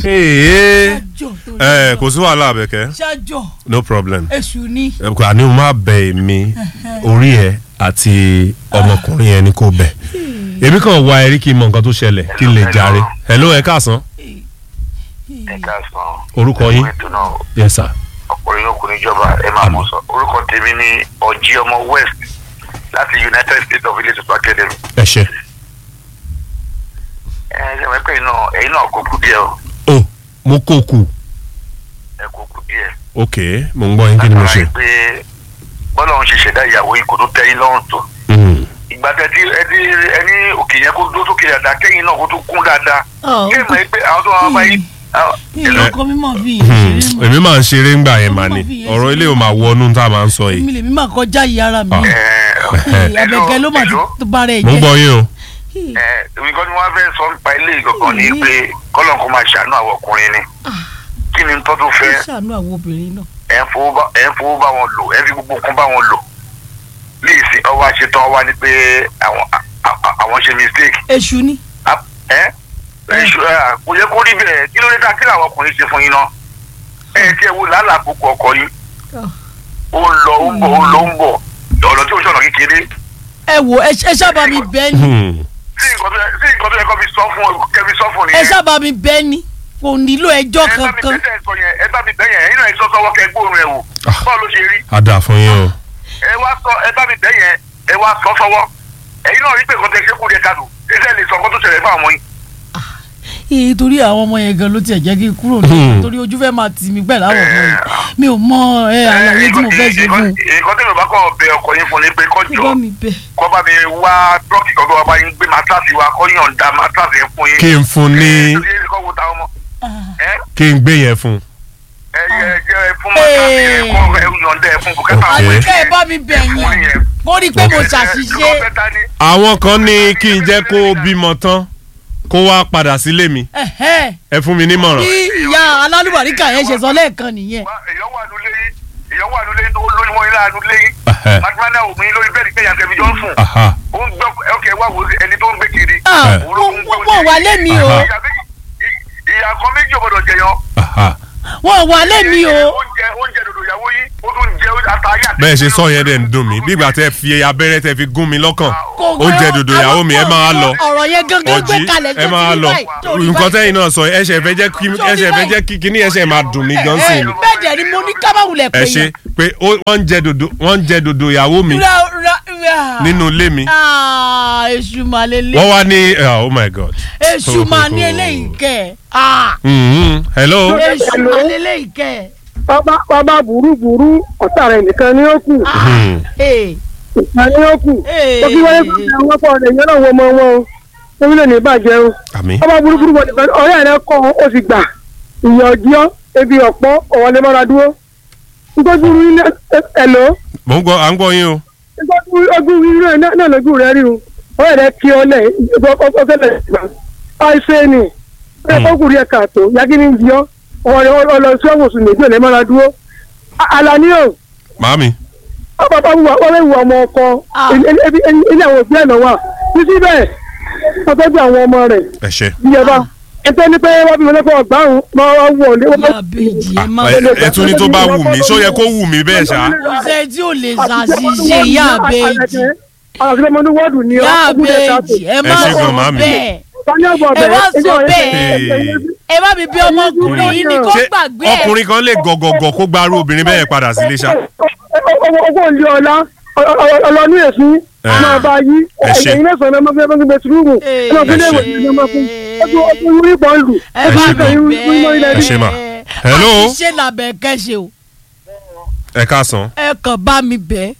ee ṣájọ torí ẹ Ọlọ́run. kò sí wàhálà àbẹ̀kẹ́ ṣájọ no problem èṣù ni ẹ kò àní o máa bẹ èmi orí ẹ àti ọmọkùnrin yẹn ni kò bẹ èmi kàn wá ẹ rí kí n mọ nǹkan tó ṣẹlẹ̀ kí n lè jàre hello ẹ káàsán ẹ káàsán. orúkọ yín ètò náà yes sir ọkùnrin yóò kú níjọba ẹ máa mọ̀ sọ orúkọ tèmi ní ọjí ọmọ west láti united states of ilé tuntun academy. ẹ ṣe ẹ ẹ ṣe wọ́n pé iná ẹ̀yin náà kò kú díẹ̀ o o mo kó kù ẹ kò kú díẹ̀. ok mo ń gbọ́ yín kí ni mo ṣe látara pé bọ́lá òun ṣe ṣẹ̀dá ìyàwó yìí kò tó tẹ́ yín lọ́rùn tó. Mm. ìgbà tẹ́tí ẹni ẹni òkè yẹn kó dó sókè dáadáa kẹ́yìn náà kó tó kún dáadáa. Ọ̀, kí ẹ mọ̀ pé àwọn tó wà bá yín. ìlú ọkọ mímọ fi Hmm, ìṣeré mọ èmi máa ń ṣeré ńgbà yẹn mà ní ọ̀rọ̀ ilé ò máa wọnú tá a máa ń sọ yìí èmi lèmi máa kọjá yìí ara mi Ah. abẹ́gẹ́ ló máa ti tó bá rẹ̀ mo ń jẹ́ gbọ́ yín o nǹkan tí wọ́n fẹ́ sọ nípa ilé ìgbọ̀ngàn ni pé kọ́lọ̀ kó máa ṣàánú àwọn ọkùnrin ni kí ni tó tún fẹ́ ṣàánú àwọn obìnrin náà ẹ̀ ń fowó bá ẹ̀ ń fowó bá wọn lò ẹ̀ ń fi gbogbo nǹkan bá wọn lò léèsì ọwọ́ àṣetán wá ní pé àwọn à- à- àwọn ṣe mistake èṣù ni À- ẹ́ èṣù ẹ̀ kò yẹ kó rí bẹ́ẹ̀ kí ló dé dá kí làwọn ọkùnrin ṣe fún yín náà ẹ̀ tí ẹ wo làálàá àkókò ọkọ yín ó ń lọ ó ń bọ̀ ó ń lọ ó ń bọ̀ ọ̀nà tí ó ṣọ̀nà kékeré ẹ wo ẹ ẹ sábà mi bẹ́ẹ̀ ni Hmm. sí nǹkan tó yẹ sí nǹkan tó yẹ kó fi sọ fún kẹfì sọ fún ẹ nìyẹn. sábà mi bẹ́ẹ̀ ni kò nílò ẹjọ́ ẹ bá mi kankan bẹ́ẹ̀ sọ yẹn ẹ bá mi bẹ́ẹ̀ yẹn ẹ̀yin náà ẹ sọ sọ́wọ́ kẹ gbóòórùn ẹ wò Ah. báwo ló ṣe rí a dà fún yín o ẹ wá sọ ẹ bá mi bẹ́ẹ̀ yẹn ẹ wá sọ sọ́wọ́ ẹ̀yin náà rí pé nǹkan tẹ ṣe kú yẹ ká lò ẹ sẹ́ lè sọ nǹkan tó ṣẹlẹ̀ fún àwọn yín. ee torí àwọn ọmọ yẹn gan ló tiẹ̀ jẹ́ kí n kúrò ní Hmm. torí ojú fẹ́ máa tì mí pẹ̀lú àwọn ọmọ yẹn mi ò mọ ẹ àlàyé tí mo fẹ́ ṣe fún un nǹkan tí mi bá kọ́ bẹ ọkọ yín fún ni pé kọ́ jọ ìbá mi bẹ́ẹ̀ kọ́ bá mi wá trọ́ọ̀kì kan tó wá bá yín gbé mátàsí wa kọ́ yọ̀ǹda mátàsí yẹn fún yín. kí n fún ní ẹ ẹ kọ́ wo ta ọmọ ẹ kí n gbé yẹn fún ẹ yẹ ẹ fún mátàsí yẹn kọ́ ẹ yọ̀ǹda ẹ fún kò kẹ́ta Ok. àwọn àníkẹ́ ẹ bá mi bẹ̀ yẹn kó rí i pé mo ṣàṣìṣe àwọn kan ní kí n jẹ́ kó bímọ tán kó wá padà sílé mi ẹ̀hẹ́ ẹ fún mi nímọ̀ràn bí ìyá alálùbáríkà yẹn ṣe sọ lẹ́ẹ̀kan nìyẹn èèyàn wà nulẹ̀ yín èèyàn wà nulẹ̀ yín lórí wọn ilé ànulẹ̀ yín Ẹhẹ́. matimana omi lórí bẹ́ẹ̀ni kẹ́yà tẹ̀mí jọ ń sùn Aha. ó ń gbọ́ ọkẹ́ wà wò ẹni tó ń gbé kiri. Ah, Òun ló ń gbé wọ́n wà lẹ́mi o Aha. ìyá méjì- ì- ìyá kan méjì ò gbọdọ̀ jẹyàn. Aha. wọ́n wà lẹ́mi o oúnjẹ oúnjẹ dòdò ìyàwó yín ó tún jẹ àtàyè àti. bẹ́ẹ̀ ṣe sọ yẹn dẹ̀ ń dùn mí bí ìgbà tẹ́ fi abẹ́rẹ́ tẹ́ fi gún mi lọ́kàn Kò oúnjẹ gbọ́- dòdò ìyàwó mi ẹ máa lọ ọ̀rọ̀ yẹn gángan gbé ọjí kalẹ̀ ẹ máa lọ nǹkan tẹ́yìn náà sọ ẹsẹ̀ fẹ́ jẹ́ kí ẹsẹ̀ fẹ́ jẹ́ kí kíní ẹsẹ̀ máa dùn mí gan sí ẹ ni bẹ́ẹ̀ dẹ̀ ni mo ní kábàwulẹ̀ pé ẹ ṣe pé ó- wọ́n ń jẹ dòdò wọ́n ń jẹ dòdò ìyàwó mi nínú ilé mi èṣù máa lélẹ̀ wọ́n wá ní oh my god. èṣù máa ní eléyìí kẹ́ ẹ̀ Mhm. hello. èṣù máa lélẹ́yìí kẹ́ ẹ̀. bàbá bàbá burúburú ọ̀tá rẹ̀ nìkan ni ó kù Mhm. Ee, nìkan ni ó kù ee. ó kí wáyé kó ṣe àwọn ọkọ rẹ̀ yẹn náà wọ ọmọ wọn o orílẹ̀ ní ìbàjẹ́ o àmì. bàbá burúburú wọn nìkan ọ̀rẹ́ rẹ̀ kọ́ ó sì gbà ìyà ọjọ́ ebi ọ̀pọ̀ ọ̀wọ́lé mọ́ra dúró nítorí orí náà ẹ̀lọ́ mo ń gbọ́ à ń gbọ́ yín o. nítorí ojú orí rẹ̀ náà lójú rẹ̀ rí o ọ̀rẹ́ rẹ̀ kí ọ lẹ̀ ọ̀fẹ́lẹ̀ ìgbà àìsè ni ẹ̀ kọ́kùnrin ẹ̀ kàtó yagini ń di ọ́ ọ̀rẹ́ ọlọ́sọ́wọ́ sùn méjì ọ̀lẹ́ mọ́ra dúró Àlàní o màámi. ọba bá wù wọ́n wù ọmọ ọkọ Ah. ilé ilé àwọn òbí ẹ̀ náà wà títí bẹ́ẹ̀ wọ́n tọ́jú àwọn ọmọ rẹ̀ ẹ ṣe. bí ẹ bá ẹgbẹ́ ní pé wọ́n bí wọn lọ́kọ̀ ọgbàrún máa wá wù ọ́ lé wọ́n Ìyá bèjì ẹ má ẹ ẹ tún ní tó bá wù mí ṣó yẹ kó wù mí bẹ́ẹ̀ ṣá. ṣe tí ò lè ṣàṣìṣe ìyá bèjì àwọn àti ọmọdé wọ́ọ̀dù ni ìyá ọkùnrin ẹ̀ ká tó. bèjì ẹ má Ẹ ṣe sọ gan, màámi. bẹ́ẹ̀ Tani ọgbà ẹ ọbẹ̀ má ẹjọ́ sọ ẹ̀ bẹ́ẹ̀ ẹ má mi bí ọmọkùnrin yìí ni kó ṣé gbàgbé ẹ ọkùnrin kan lè gọ̀gọ̀gọ̀ kó gbarú obìnrin bẹ́ẹ̀ padà sílé ṣá. owó ilé ọlá ọlọ́nú èsì Eh. máa bá yí Ẹ ṣe. ẹ̀yìn mẹ́sàn-án ẹ̀ máa fi ẹgbẹ́ bẹ̀tùrúmù ẹ̀ máa fi ilé ìwé ẹ̀ máa fi ọdún ọdún orí bọ̀ ń lù ẹ má mi Ẹ ṣe mà. bẹ́ẹ̀ Hello? àṣìṣe làbẹ̀ kẹ́ṣe o ẹ káàsán. ẹ kàn bá mi bẹ́ẹ̀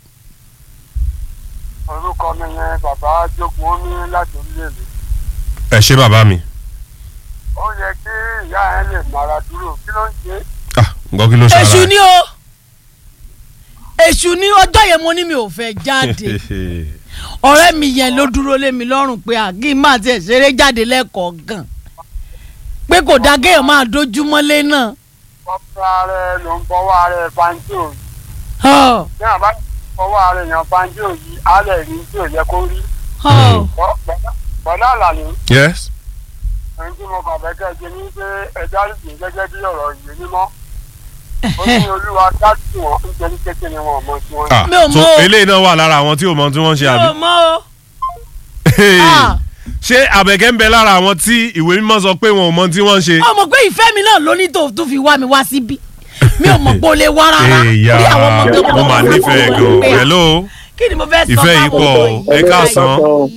orúkọ mi yẹn bàbá jogun ó ní láti orílẹ̀-èdè ẹ ṣe bàbá mi. ó yẹ kí ìyá ẹ lè mara dúró kí ló ń ṣe ah nǹkan kí ló ṣe èṣù ni o èṣù ni ọjọ́ yẹn mo ní mi ò fẹ́ jáde ọ̀rẹ́ mi yẹn ló dúró lé mi lọ́rùn pé àgí máa tiẹ̀ ṣeré jáde lẹ́kọ̀ọ́ gan pé kò dá kéèyàn máa dojúmọ́lé náà fọ́fọ́ rẹ ló ń fọwọ́ rẹ fanjo Ọ̀, ní àbá fọwọ́ rẹ yan fanjo yìí alẹ́ rí tí ò yẹ kó rí ọ̀. bọ́dá àlàní yes. ẹni tí mo kàn fẹ́ kẹ́ ẹ jẹ ní pé ẹja sì gẹ́gẹ́ bí ọ̀rọ̀ ìwé mímọ́ ó ní olúwa dájú wọn nítorí kékeré wọn ọmọ tí wọ́n Ah, Mi ò so mọ̀ o. eléyìí náà wà lára àwọn tí ò mọ tí wọ́n ń ṣe mi àbí. ò mọ̀ o. Hey, Ah. ṣé àbẹ̀kẹ́ ń bẹ lára àwọn tí ìwé mímọ́ sọ pé wọn ò mọ tí wọ́n ń ṣe. ọmọ pé ìfẹ́ mi náà ló ní tó tún fi wá mi wá síbí mi ò mọ̀ pé o lè wá rárá èèyà Bí àwọn ọmọ tó mo máa nífẹ̀ẹ́ gan hello kí ni mo fẹ́ sọ ìfẹ́ yìí fáwọn pọ̀ ọmọ ẹ káàsán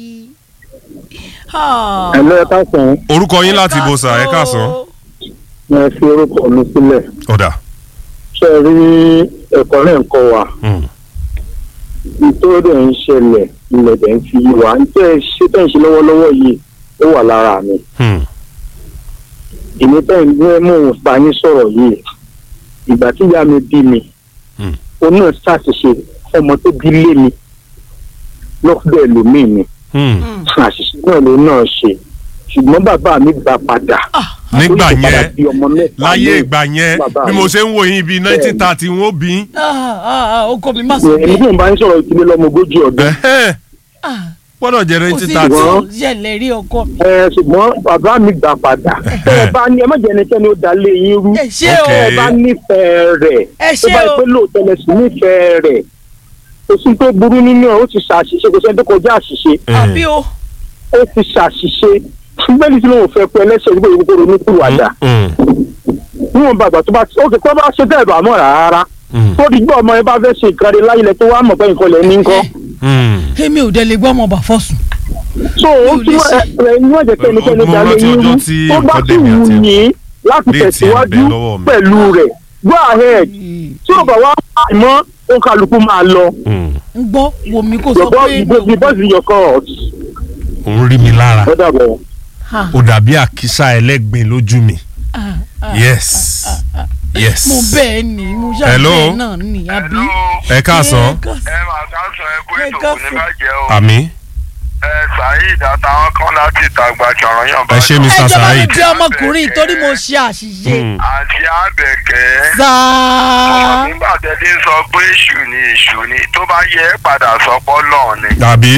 Ah. ẹ̀lọ́ ẹ̀ka sàn orúkọ yín láti ibo sà ẹ káàsán. ẹ fi orúkọ mi sílẹ̀ ọ̀dà ṣe rí ẹ̀kọ́ náà ń kọ́ wa Mm. nítorí dẹ̀ ń ṣẹlẹ̀ ilẹ̀ dẹ̀ ń fi yí wa ń tẹ́ ẹ ṣe tẹ́ ń ṣe lọ́wọ́lọ́wọ́ yìí ó wà lára mi Hmm. èmi tẹ́ ń gbé mò ń bá yín sọ̀rọ̀ yìí ìgbà tí ìyá mi bí mi Hmm. ó náà ṣàṣìṣe ọmọ tó bí lé mi lọ́kùnrin ẹlòmíì ni Hmm. àṣìṣe náà ló náà ṣe ṣùgbọ́n bàbá mi gbà padà nígbà ó sì padà yẹn bí ọmọ mẹ́ta láyé lóyún. ìgbà yẹn Bàbá bí mi. mo ṣe ń wo yín bíi nineteen thirty wọn ó bí yín. Ah, ah, ah, oko mi má sọ èmi tí bẹ́ẹ̀ mo bá ń sọ̀rọ̀ ìdílé lọ́mọ ogójì ọdún Ẹ̀hẹ́n, Ah, gbọ́dọ̀ jẹ́ kò nineteen sí thirty. Ṣùgbọ́n- tó ṣẹlẹ̀ rí ọkọ mi. ẹ ṣùgbọ́n bàbá mi gbà padà ẹ bá ní ẹ má jẹ́ ẹnikẹ́ni ó dalé yín rú ẹ ṣé o Ok. ẹ bá nífẹ̀ẹ́ rẹ̀ ẹ tó ṣé bá o yẹ pé lóòótọ́ lẹ sí nífẹ̀ẹ́ rẹ̀ kò sí tó burú nínú ẹ̀ ó ti ṣàṣìṣe kò sẹ́ni tó kọjá àṣìṣe àbí o ó ti ṣàṣìṣe bẹ́ẹ̀ni tí lóun fẹ́ pé ẹlẹ́sẹ̀ nígbà yìí kó ronú kúrò Mm, níwọ̀n bàgbà tó bá ó kè kó bá ṣe bẹ́ẹ̀ bá mọ̀ rárá mm, tó di gbọ́ ọmọ yẹn bá fẹ́ ṣe nǹkan rẹ̀ láyé lẹ tó wá mọ̀ pé nǹkan lẹ̀ ní nǹkan mm. èmi ò dẹ̀ lè gbọ́ ọmọ bàfọ́ sùn. so ó Mi ò tún lè ṣe. ẹ ní wọ́n jẹ́ pé ẹnikẹ́ni Mo dalé rántí yín ọjọ́ rú tí tó bá nǹkan sì dèmi wù àti- yín láti Bíi tiẹ̀ tẹ̀síwájú bẹ́ẹ̀ lọ́wọ́ mi. pẹ̀lú rẹ̀ go ahead tí ò bá wá mọ́ ó kálukú máa lọ Mm. ń gbọ́ wo mi kò sọ your boss pé the boss is your court òun rí mi lára ó dàbọ̀. Ah, ó dàbí àkísà ẹlẹ́gbin lójú mi ah, ah. yes yes. mo bẹ́ẹ̀ ni mo Hello? ṣàbẹ̀ náà ni àbí. Hello. ẹ káàsán ẹ máa ká sọ ẹ kó Ẹ ètò kò ní káàsán. bàjẹ́ o. àmì ẹ Saheed àtàwọn kan láti ìtàgbà ṣọ̀rọ̀ yàn ẹ ṣe ẹ Mr. jọba mi Saheed. bí ọmọkùnrin torí mo ṣe àṣìṣe. Mm. àti àbẹ̀kẹ́. sáà nígbà tẹ́lẹ̀ ń sọ pé èṣù ni èṣù ni tó bá yẹ ẹ́ padà sọ pọ́ lọ́ọ̀ ni. tàbí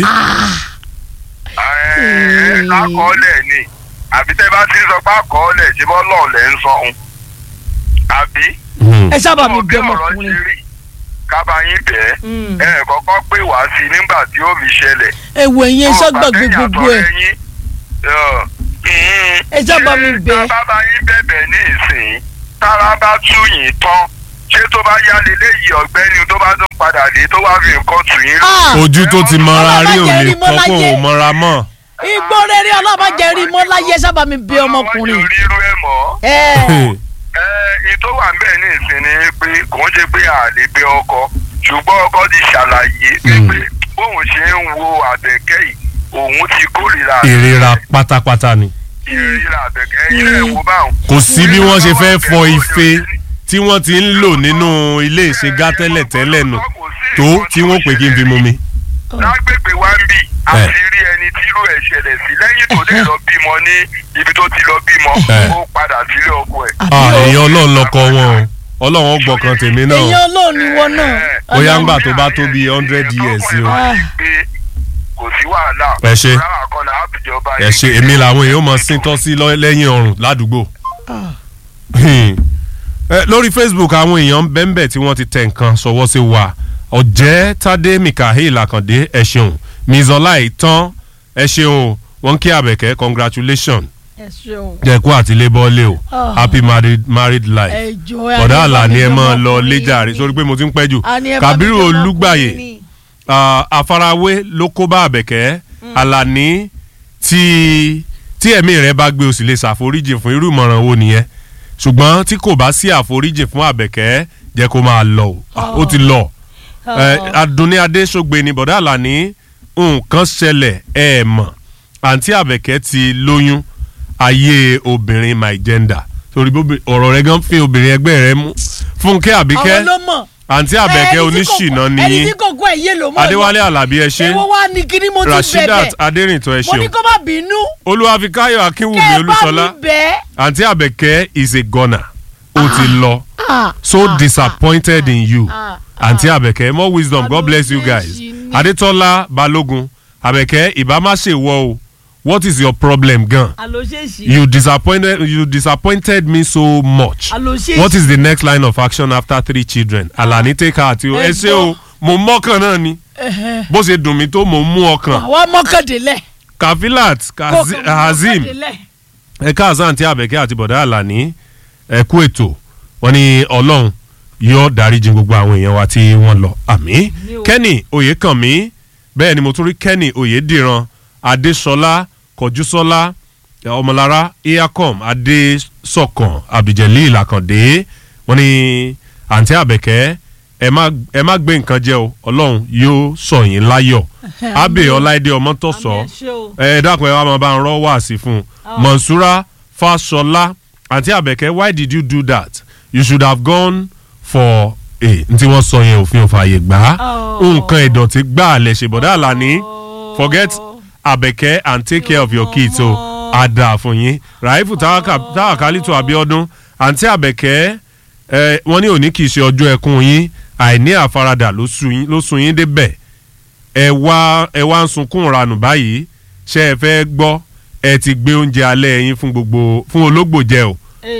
Ẹ, lákọọ́lẹ̀ ni àbí tẹ́ bá ti ń sọ pé àkọọ́lẹ̀ ṣe bọ́ lọ́ọ̀ lẹ́ ń sọ ohun. àbí. Mm. ẹ sábà mi Ọmọ bí bí ọ̀rọ̀ ọmọkùnrin. ṣe rí kábàáyín bẹ́ẹ̀ Mm. ẹ kọ́kọ́ pè wá sí i nígbà tí ó fi ṣẹlẹ̀. ẹ wo ẹ̀yin ẹ ṣàgbàgbé Ọ̀pá gbogbo ẹ̀. tẹ́yìn àtọ̀rẹ́ yín. Ẹ já bá mi bẹ̀. tá a bá yín bẹ̀bẹ̀ ní ìsìn tára bá tú yín tán ṣé tó bá yá leléyìí ọ̀gbẹ́ni tó bá tún padà dé tó wá fi nǹkan tù yín lọ. Ah, ojú tó ti mọra rí ò Ọlọ́run má jẹ́ lè rí mọ́ kọ́ kó láyé. o mọra mọ́. igbó rere ọlọ́ba jẹ́ rí mọ́ láyé ẹ sábà mi bí ọmọkùnrin. àwọn ojú rírú ẹ̀ mọ́. ẹ ẹ ìtò wà ń bẹ̀ ní ìsìn ni pé kò ń ṣe pé a lè bẹ ọkọ ṣùgbọ́n ọkọ ti ṣàlàyé Mm. pé bóun ṣe ń wo àbẹ̀kẹ́ yìí òun ti kórìíra ìrira pátápátá ni. ìrírà àbẹ̀kẹ́ ẹ̀yìn rẹ̀ wò báwọn. kò sí bí wọ́n ṣe fẹ́ fọ ife tí wọ́n ti ń lò nínú ilé ìṣègá tẹ́lẹ̀ tẹ́lẹ̀ nù tó tí wọ́n pè kí n fi mu mi. lágbègbè wa ń bì a ti rí ẹni tí irú ẹ̀ ṣẹlẹ̀ sí lẹ́yìn tó dé lọ bímọ ní ibi tó ti lọ bímọ Eh. ó padà sílé ọkọ ẹ̀. àbí Ah, o èèyàn ọlọ́run lọkọ wọn o ọlọ́run ó gbọ̀kan tèmi èèyàn náà olóòní wọn náà. Bóyá ń Ọlọ́run- gbà tó bá tó bí 100 years sí o. Ah. kò sí wàhálà. Ẹ ṣé. rárá kan náà àbíjọba ẹ ṣe èmi làwọn èèyàn mọ sí tọ́ sí lọ- lẹ́yìn ọrùn ládùúgbò. Ah. Eh, lórí Facebook àwọn èèyàn bẹ́ńbẹ́ tí wọ́n ti tẹ nǹkan sọwọ́ sí wa ọ̀jẹ́ tádé mikael akande ẹ ṣeun mizọlá ìtàn ẹ ṣeun wọn kí àbẹ̀kẹ́ congratulation ẹ ṣeun. jẹ̀kú àti lébọ́lé o Ah. happy married, married life ẹ jọ ẹ ọ̀dà àní àlà ni ẹ bá mi máa bí lọ ọmọkùnrin léjàre ni. sórí pé mo ti ń pẹ́ jù Àní ẹ bá mi Kàbírù bí Olúgbàyè ọmọkùnrin ni. Ah, àfarawé ló kó bá àbẹ̀kẹ́ àlàní tí tí ẹ̀mí rẹ̀ bá gbé o sì lè ṣàforíjì fún irú ìmọ̀ràn wo nìyẹn ṣùgbọ́n tí kò bá sí àforíjì fún àbẹ̀kẹ́ jẹ́ kó máa lọ o Ah, ó ti lọ Eh, Adúnní Adéṣogbe ni bọ̀dá àlàní nǹkan ṣẹlẹ̀ ẹ̀ mọ̀ àǹtí àbẹ̀kẹ́ ti lóyún ayé obìnrin my gender torí bóbi- ọ̀rọ̀ rẹ̀ gan fi obìnrin ẹgbẹ́ rẹ̀ mú Fúnkẹ́ Àbíkẹ́ àwọn ló mọ̀. àǹtí àbẹ̀kẹ́ Ẹni tí kò- oníṣìná ẹni nìyí tí kò kó ẹ̀yẹ ló mọ̀. Adéwálé Àlàbí ẹ ṣé èwo wá ní kíní mo ti Rasheedat bẹ̀bẹ̀. Adérìntàn ẹ mo ní ṣeun kó má bínú. Olúwafikáyọ̀ Akínwùmí kẹ́ ẹ bá Olúṣọlá mi bẹ́ẹ̀. àǹtí àbẹ̀kẹ́ is a gunner ó ti lọ Ah, so ah, disappointed in you ah, àǹtí àbẹ̀kẹ́ more wisdom God bless you guys Adójẹ́sì ni. Adétọ́lá Balógun àbẹ̀kẹ́ ìbá má ṣe wọ o what is your problem gan àlòṣèṣì you disappointed you disappointed me so much àlòṣèṣì what is the next line of action after three children alani take her àti o ẹ ṣe o mo mọ́kàn náà ni bó ṣe dùn mí tó mo mú ọkàn àwa mọ́kàndínlẹ̀ kafilat Kazi- hazim ẹ̀ka azan tí abẹ́kẹ́ àti bọ̀dá àlàní ẹ̀kú ètò wọn ni ọlọ́run yóò dáríjì gbogbo àwọn èèyàn wa tí wọ́n lọ àmì kenny oyèkànmí bẹ́ẹ̀ ni mo tún rí kenny oyèdìran adéṣọlá kọjúsọlá ọmọlára eacom adésọkàn abdulgelil àkàndé wọn ni àǹtí àbẹ̀kẹ́ ẹ má ẹ má gbé nǹkan jẹ o ọlọ́run yóò sọ yín láyọ̀ abe ọláìdé ọmọtọ́sọ ẹ dákun ẹ wá máa bá ń rọ́ wá sí fún un monsura fasola àǹtí àbẹ̀kẹ́ why did you do that you should have gone for a n tí wọ́n sọ yẹn òfin òfin àyè gbà á nǹkan ìdọ̀tí gbà á lẹ̀ ṣe bọ̀dá àlàní forget àbẹ̀kẹ́ and take care of your kids o àdà fún yín ràìfù táwàkálítù abiodun àǹtí àbẹ̀kẹ́ ẹ wọ́n ní òní kì í ṣe ọjọ́ ẹkún yín àìní àfaradà ló sún yín- ló sún yín débẹ̀ ẹ wá ẹ wá ń sunkún ranù báyìí ṣé ẹ fẹ́ gbọ́ ẹ ti gbé oúnjẹ alẹ́ yín fún gbogbo fún ológbò jẹ o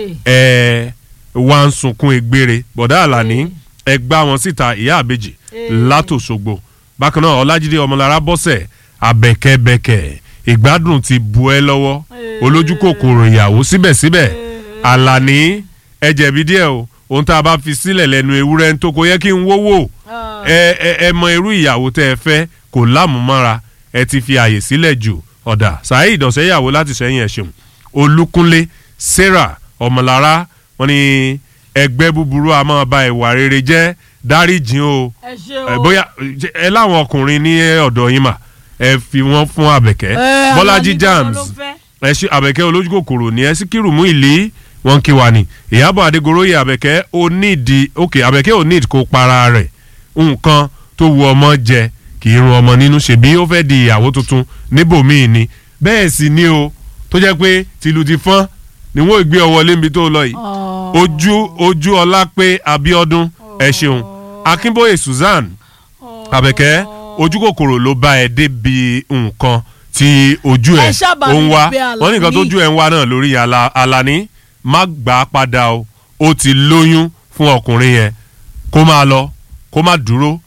ẹ wá ń sunkún egbére bọ̀dá àlàní ẹ gbá wọn síta ìyá àbèjì látòṣogbo bákan náà ọlájídé ọmọlára bọ́sẹ̀ abẹ́kẹ́bẹ́kẹ́ ìgbádùn ti bu ẹ lọ́wọ́ olójú kòkòrò ìyàwó síbẹ̀síbẹ̀ àlàní ẹ jẹ̀bi díẹ̀ o ohun tá a bá fi sílẹ̀ lẹ́nu ewúrẹ́ ń tó kó yẹ kí n wówó ẹ ẹ ẹ mọ irú ìyàwó tẹ́ ẹ fẹ́ kò lámùmára ẹ ti fi àyè sílẹ̀ jù ọ̀dà saheed ọ̀sẹ́yàwó láti sẹ́yìn ẹ̀ ṣeun olúkúnlé sarah ọmọlára wọn ni ẹgbẹ́ búburú a máa ba ìwà rere jẹ́ dáríjìn o ẹ ṣe ẹ o bóyá ẹ láwọn ọkùnrin ní ọ̀dọ̀ yín mà ẹ fi wọ́n fún àbẹ̀kẹ́ Ẹ, bọ́lájí Àlàní jams gangan ló fẹ́. ẹ ṣe àbẹ̀kẹ́ olójú kòkòrò ní ẹ síkírù mú ìlí wọn kí wa ni ìyàbọ̀ adégoróyè àbẹ̀kẹ́ ó nídìí ok àbẹ̀kẹ́ ò nídìí kó para rẹ̀ nǹkan tó wu ọmọ jẹ kì í run ọmọ nínú ṣèbí ó fẹ́ di ìyàwó tuntun níbòmíì ni bẹ́ẹ̀ sì ni o tó jẹ́ pé tìlù ti fọ́n ni wọ́n gbé ọ wọlé níbi tó lọ yìí ojú ojú ọlá pé abiodun ẹ ṣeun akínbóyè susan àbẹ̀kẹ́ ojú kòkòrò ló bá ẹ débi nǹkan tí ojú ẹ Ẹ ṣábà ó ń wá níbi Àlàní. wọ́n ní nǹkan tójú ẹ ń wá náà lórí Àlà- Àlàní má gbà á padà o ó ti lóyún fún ọkùnrin yẹn kó máa lọ kó má dúró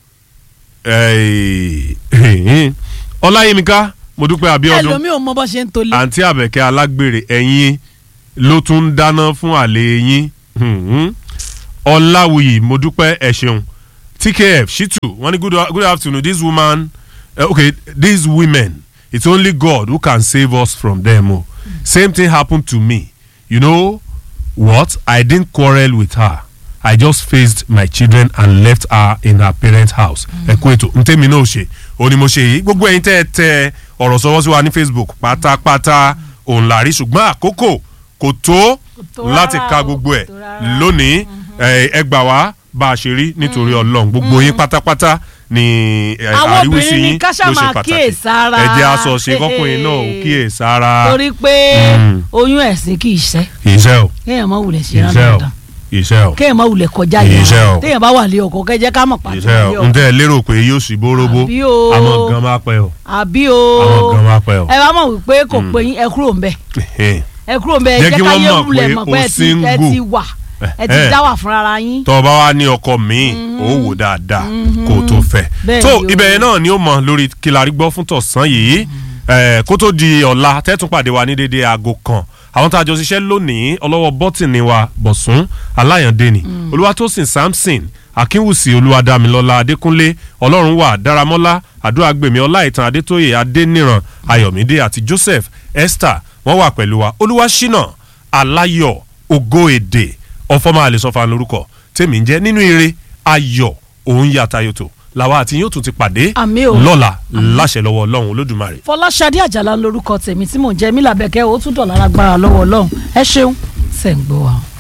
Eh, ọláyímíká mo dúpẹ́ abiodun ẹlòmíì ò mọ bó ṣe ń tolé àǹtí àbẹ̀kẹ́ alágbèrè ẹ̀yìn ló tún ń dáná fún àlè yín Mhm. ọláwùyí mo dúpẹ́ ẹ̀ ṣeun tkf shitu wọ́n ní good, good afternoon this woman uh, okay these women it's only god who can save us from them o same thing happened to me you know what i didn't quarrel with her i just faced my children and left her in her parents house ẹ kú ètò ntẹ́mi náà ṣe òní mo ṣe yìí gbogbo ẹ̀yin tẹ́ ẹ tẹ ọ̀rọ̀ sọ́wọ́ sí wa ní facebook pátápátá òun là rí ṣùgbọ́n àkókò kò tó tó láti rárá ka o, gbogbo ẹ̀ kò tó rárá. lónìí ẹ ẹ gbà wá bá a ṣe rí nítorí ọlọ́run gbogbo yín pátápátá ni ẹ, Àwọn àríwísí obìnrin ní yín ká ṣáà ló ṣe máa pàtàkì kíyèsára. ẹ jẹ́ aṣọ ṣe kọ́kùnrin náà ò kíyèsára torí pé Mm. oyún ẹ̀sìn kì í ṣẹ́ ìṣẹ́ o kéèyàn má wulẹ̀ ṣe rán ìṣẹ́ o dandan ìṣẹ́ o kéèyàn má wulẹ̀ kọjá Kì í ṣe o. yẹn téèyàn bá wà lé ọkọ kẹjẹ ká mọ̀ pàtó ìṣẹ́ o lé n ọkọ tẹ́ ẹ lérò pé yóò sì bóróbó Àbí o. àwọn gan máa pẹ́ o àbí o àwọn gan máa pẹ́ o ẹ bá mọ̀ wípé kò pé yín ẹ kúrò ńbẹ̀ Ẹhẹ́n. ẹ kúrò ńbẹ̀ ẹ Jẹ́ jẹ́ kí ká wọ́n yé mọ̀ wulẹ̀ pé mọ̀ o pé ẹ ti ẹ single. ti wà ẹ ti Ẹhẹ́n. dá wà fúnra ara yín tọ́ ọ bá wá ní ọkọ míì ó wò dáadáa kó o tó fẹ́ Bẹ́ẹ̀ tó ni o. ibẹ̀ yẹn náà ni ó mọ lórí kílárí gbọ́ fún tọ̀sán yìí Eh, kó tó di ọ̀la tẹ́tún pàdé wa ní dédé aago kan àwọn tá a jọ ṣiṣẹ́ lónìí ọlọ́wọ́ bọ́tìnì wa bọ̀sùn aláyàndéni olúwatósìn samson akínwùsì olúwadámilọ́lá adékúnlé ọlọ́run wà dáramọ́lá àdúràgbèmí ọláìtàn adétóyè adéníran ayọ̀mídé àti joseph esther wọ́n wà pẹ̀lú wa olúwaṣínà aláyọ̀ ògo èdè ọfọmọ àlesọfà lórúkọ tèmi ń jẹ́ nínú ire ayọ̀ òun yàtayòtò làwa àti yóò tún ti pàdé Àmín o. lọ́la láṣẹ lọ́wọ́ ọlọ́run olódùmarè. fọláṣadé àjàlá lórúkọ tèmi tí mò ń jẹ mílàbẹ̀kẹ́ ó tún dọ̀lára gbára lọ́wọ́ ọlọ́run ẹ ṣeun ṣẹ̀ ń gbọ́ wa.